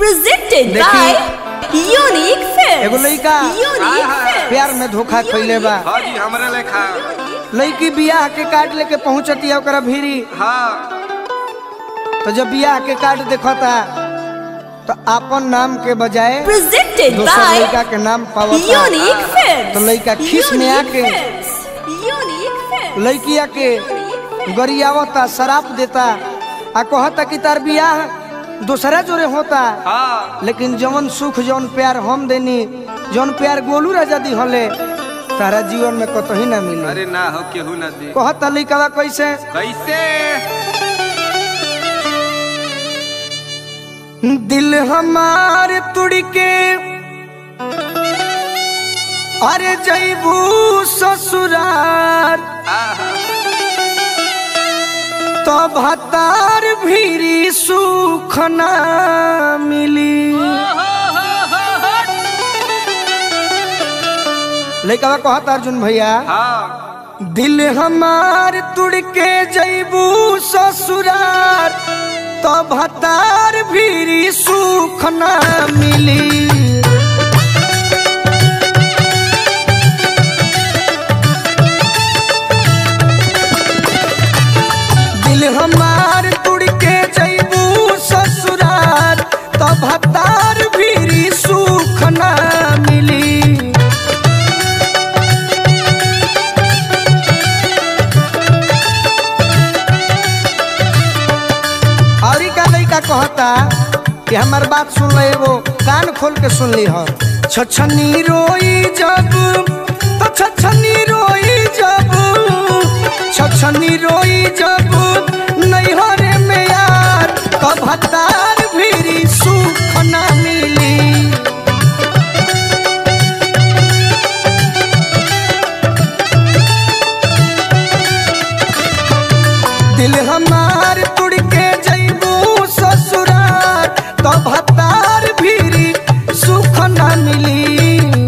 presented देखी, by Unique Films. एगो लइका Unique Films. प्यार में धोखा खइले बा हाँ जी हमरे लेखा लड़की बियाह के कार्ड लेके पहुंचती है ओकरा भीरी हाँ तो जब बियाह के कार्ड देखता तो अपन नाम के बजाय Presented दोसर by लड़का के नाम पावता Unique Films. तो लइका खीस में Unique आके Films. Unique Films. लड़किया के गरियावता शराब देता आ कहता कि तार बियाह दूसरा जोरे होता हाँ लेकिन जवन सुख जवन प्यार हम देनी जवन प्यार गोलू राजा दी हले तारा जीवन में कतही ना मिले अरे ना हो केहू ना दे कहता लइकावा कैसे कैसे दिल हमार तुड़ के अरे जैबू ससुरार आहा, तो भतार भीरी सुख ना मिली लइकावा कहता अर्जुन भैया हाँ दिल हमार तुड़ के जैबू ससुरार तो भतार भीरी सुख ना मिली दिल हमार तुड़ के जैबू ससुरार तो भतार भीरी सुख ना मिली और ई का लइका कहता कि हमार बात सुन ले वो कान खोल के सुन ली हो छछनी रोई जब तो छछनी रोई जब छछनी रोई जब नैहरे में यार कब हतार भीरी सुख ना मिली दिल हमार तुड़ के जैबू ससुरार तो भतार भीरी सुख न मिली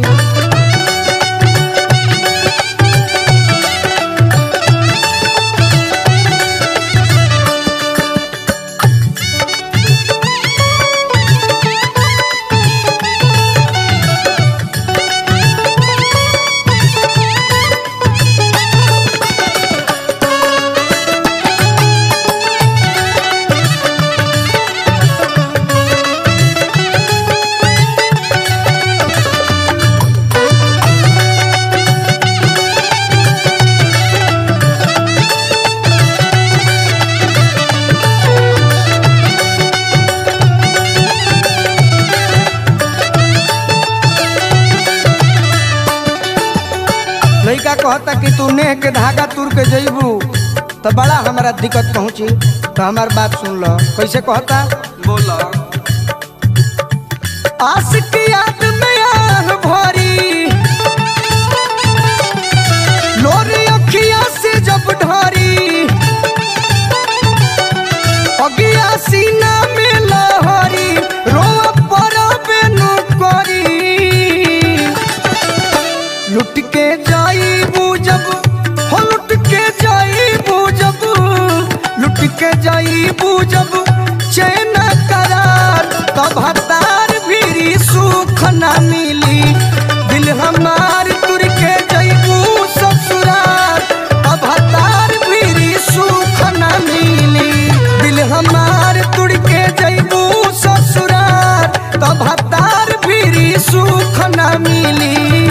लड़का कहता कि तू नेह के धागा तुर के जैबू तो बड़ा हमारा दिक्कत पहुंची तो हमार बात सुन लो कैसे कहता बोला आस की याद में आह भरी लोरी अखिया से जब ढारी अगिया सीना में लहरी रोआ पड़ा बेनु करी लुट के जाई जब हो लुट के जाई जब लुट के जाई जब चैन करार तब हतार भीरी सुख न मिली दिल हमार तुर के जईबू ससुरार तब हतार भीरी सुख न मिली दिल हमार तुर के जईबू ससुरार तब हतार भीरी सुख न मिली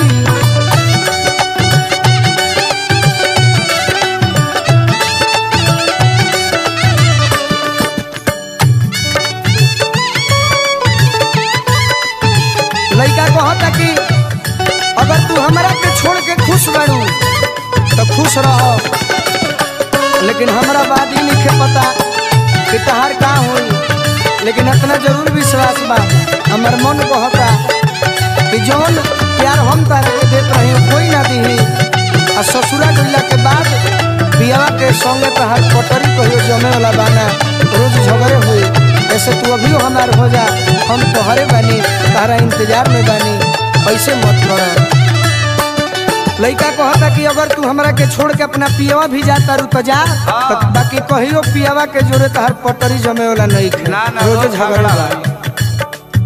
लड़का कहता कि अगर तू हमरा के छोड़ के खुश बनू तो खुश रहो लेकिन हमरा बात ही नहीं पता कि तहार का होई लेकिन इतना जरूर विश्वास बा हमर मन कहता कि जौन प्यार हम तारे के देत रही कोई ना दी आ ससुरा गइला के बाद बियावा के संगे तहार पटरी कहियो जमे वाला बाना रोज झगड़े हुई ऐसे तू अभी हमार हो जा हम तोहरे बानी तारा इंतजार में बानी ऐसे मत कर लइका कहता कि अगर तू हमरा के छोड़ के अपना पियवा भी जाता रू तो जा हाँ। तो बाकी कहियो पियवा के जोरे तहार पटरी जमे वाला नहीं खे ना ना रोज रोज झगड़ा झगड़ा बा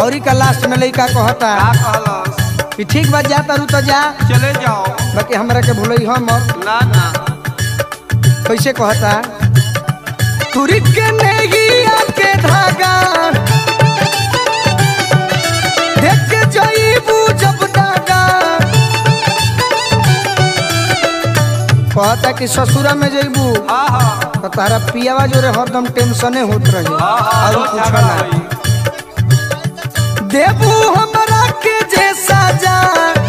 औरी का लास्ट में लइका कहता का कहलस कि ठीक बा जा तारू तो जा चले जाओ बाकी हमरा के भूलई हम ना ना कैसे कहता तुरी के नेगिया के धागा देख के जईबू जब दागा कहता कि ससुरा में जईबू हाँ हाँ तो तारा पियावा जोरे हरदम टेंशने होत रही हाँ हाँ और रोज कुछ झगड़ा ना होई। देबू हमरा के जैसा जा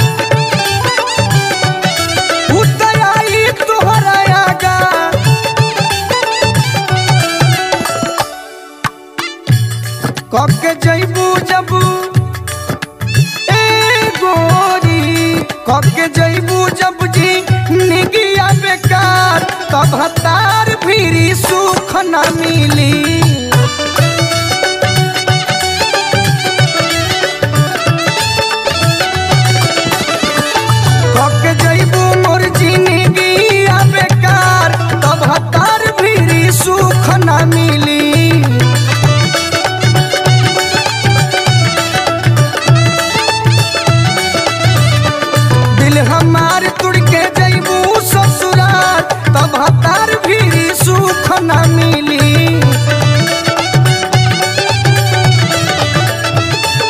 उतराई तोहरा आगा कब के जईबू जब ए गोरी कब के जईबू जब जी निगिया बेकार तब हतार फिरी सुख न मिली कके जइबू मोर जिंदगी आ बेकार तब हतार भीरी सुख न मिली दिल हमार तुड़ के जइबू ससुराल तब हतार भीरी सुख न मिली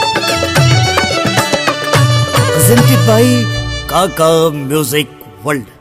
presented by Kaka Music World.